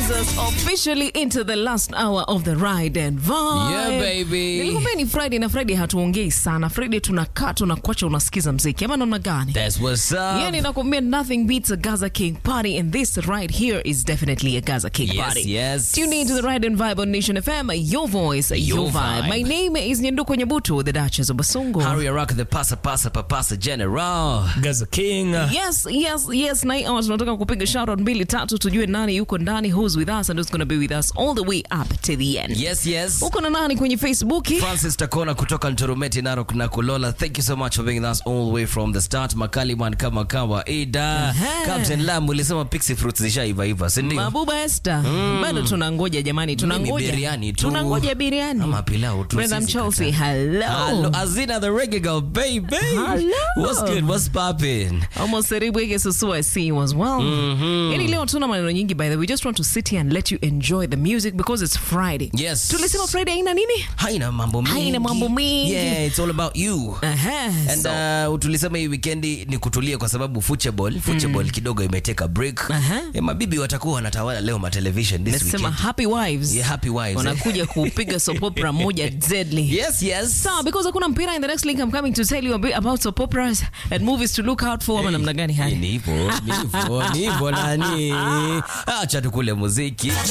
us officially into the last hour of the ride and vibe. Yeah, baby. Nilikwambia ni Friday na Friday hatuongei sana. Friday tunakaa tunakuacha unasikiza mziki ama namna gani? That's what's up. Yani nakwambia nothing beats a Gaza King party and this right here is definitely a Gaza King Yes, party. yes. Tune in to the Ride and Vibe on Nation FM, your voice, your, Your vibe. vibe. My name is Nyenduko Nyabuto, the Duchess of Basungu. Harry Rock the pasa pasa papasa general. Gaza King. Yes, yes, yes. Na hii hour tunataka kupiga shout out mbili tatu tujue nani yuko ndani, who's with us and who's going to be with us all the way up to the end. Yes, yes. Uko na nani kwenye Facebook? Francis Takona kutoka Ntorometi, Narok na Kulola. Thank you so much for being with us all the way from the start. Makaliman kama kawaida. Aha. Captain Lam ulisema pixie fruits zishaiva iva, si ndio? Mabuba Esther. Bado tunangoja jamani, Mimi tunangoja. biriani tu. Tunangoja biriani. Ama pilau tu, Brother sisi Chelsea, kata. hello. Hello, Azina the reggae girl, baby. Hello. What's good? What's popping? Almost Seribwege Susu, I see you as well. Yani leo tuna maneno nyingi by the way. We just want to sit here and let you enjoy the music because it's Friday. Yes. Tulisema Friday haina nini? Haina mambo mingi. Haina mambo mingi. Yeah, it's all about you. Aha. And so, uh, tulisema hii weekendi ni kutulia kwa sababu football, football kidogo imeteka break. Aha. Eh, mabibi watakuwa wanatawala leo matelevision this Nasema weekend. happy wives. Yeah, happy wives, eh? Wanakuja kupiga soap opera moja deadly. Yes, yes. Sawa, because hakuna mpira in the next link I'm coming to tell you a bit about soap operas and movies to look out for ama namna gani Ni hali. hivyo, ni hivyo, ni hivyo nani. Acha tukule muziki.